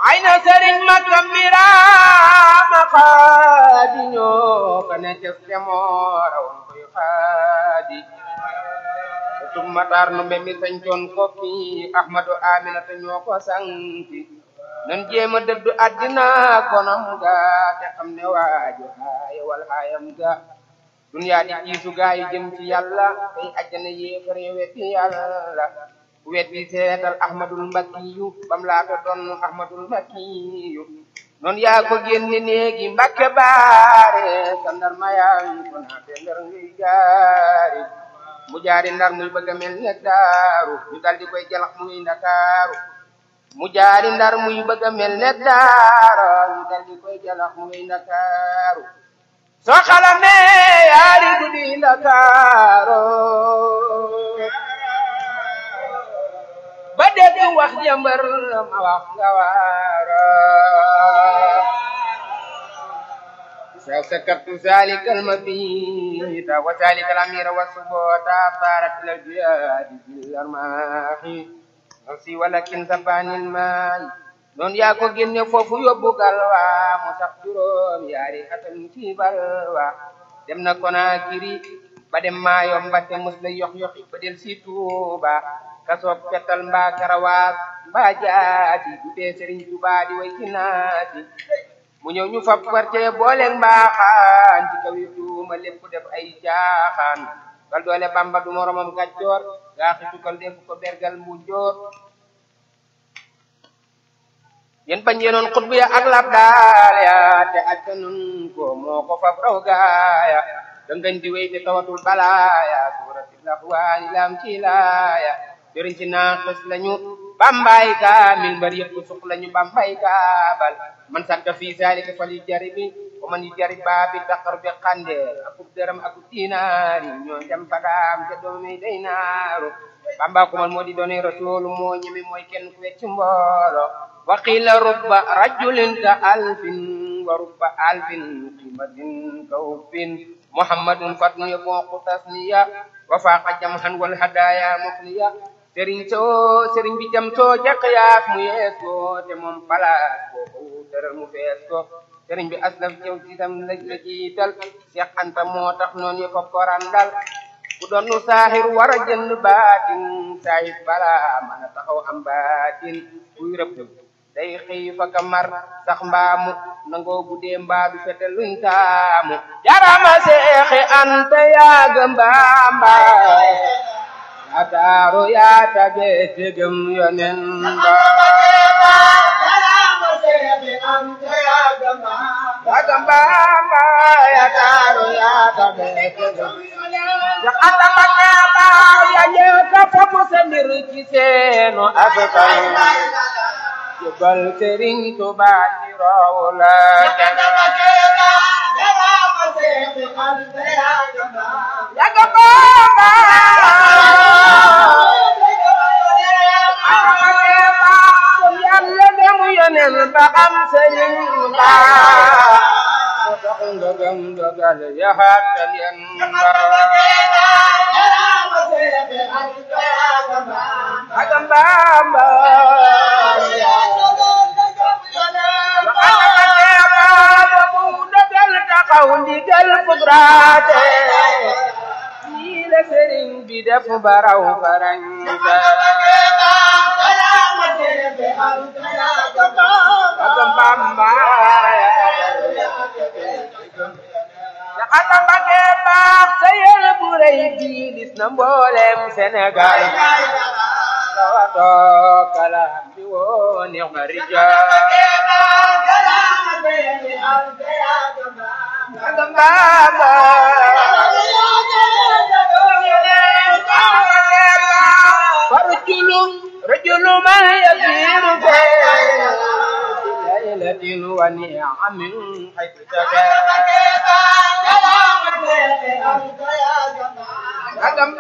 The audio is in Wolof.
ay na sëriñ makka miraama xaadi ñoo ka ne ces demoora woon koy xaadi tum matar no mbe mi sañcoon kokki ahmadu aminata ñoo ko sanki nan jéema dëddu addina konam ga te xam ne waajo haaye wal haayam ga duniyaa di jiisu gaa yi jëm ci yàlla tey ajjana yéefare wetti yàlla wetti seetal ahmadul mbakkiyu bam laata doon ahmadul mbakkiyu noon yaa ko génne néegi mbakke baare sa ndar mayaan ko naate ndar ngay jaari mu jaari ndar muy bëgg a mel ne daaru ñu dal di koy jalax muy ndakaaru mu jaari ndar muy bëgg a mel ne daara ñu dal di koy jalax muy ndakaaru soo xalamee yaari guddi ndakaaro ba dégg wax jëmbër ma wax nga waara sa sakartu zalika almabita wa zalika alamira wa subota tarat ila aljihadi bil armahi nafsi walakin sabani almay noon yaa ko génne foofu yóbbu galwa mu sax juróom yaari atam ci balwa dem na Konakiri ba dem Mayomba te mus la yox yoxi ba del si Tuuba kasoob fetal mbaa karawaas mbaa jaati du tee Sëriñ Tuubaa di way ci naati mu ñëw ñu fab parte booleeg mbaaxaan ci kaw yi tuuma lépp def ay caaxaan bal doole Bamba du moromam gàccoor gaa xitukal def ko bergal mu joor yen bañ yenoon xutbu ya ak lab daal ya te acca nun ko moo ko fab raw gaaya dangañ di wéy te tawatul balaaya suuratil Ahwaani lam ci laaya jëriñ ci naaxis lañu bambay kaamil mbër yëpp suq lañu bambay kaabal man sakka fii zalika fal yu jaribi ko man yu jarib baabi daqar bi xandeel akub dërëm akub dinaari ñoo jam badaam te doomi day naaru bamba kumal moo di doone rasulu moo ñeme mooy kenn ku wecc mboolo wa qila rubba rajulin ka alfin wa rubba alfin qimatin ka uffin muhammadun fatnu yabooqu tasniya wa faaqa jamhan wal hadaya muxniya sëriñ soo sëriñ bi jam soo jàq yaak mu yees ko te moom palaas boo ko tëral mu fees ko sëriñ bi aslaf jëw ci tam la la jiital Seex Anta moo tax noonu yo ko korandal ku doon nu saaxir war a jënd baatin saahir bala mën a taxaw am baatin kuy rëbb day xëy fa ka mar sax mbaamu nangoo guddee mbaa du fete luñ taamu jarama Seexi Anta yaaga mbaambaay ataaru yaa tabe tegem yonen ba Agamba amba ya taro ya tabe tegem ya ata bakaba ya nyeka fofu sendir ci seenu asakay jebal Sëriñ Tuubaa ci rawla ya gamba yàlla demu yonen ba am sëriñ ba so tax nga gëm dogal yaxaatal yen ba agam bamba dogal taxaw ndigal fugraate nii la sëriñ bi def baraw farañsa agam bamba Jaxata Mbàkke baax sa yéene bu rëy bi lis na mboolem Sénégal tawato kalam bi woo neex na rijaal agam bamba farjulu rajulu ma yasiru fi laylatin wa ni'amin haythu tagaa agam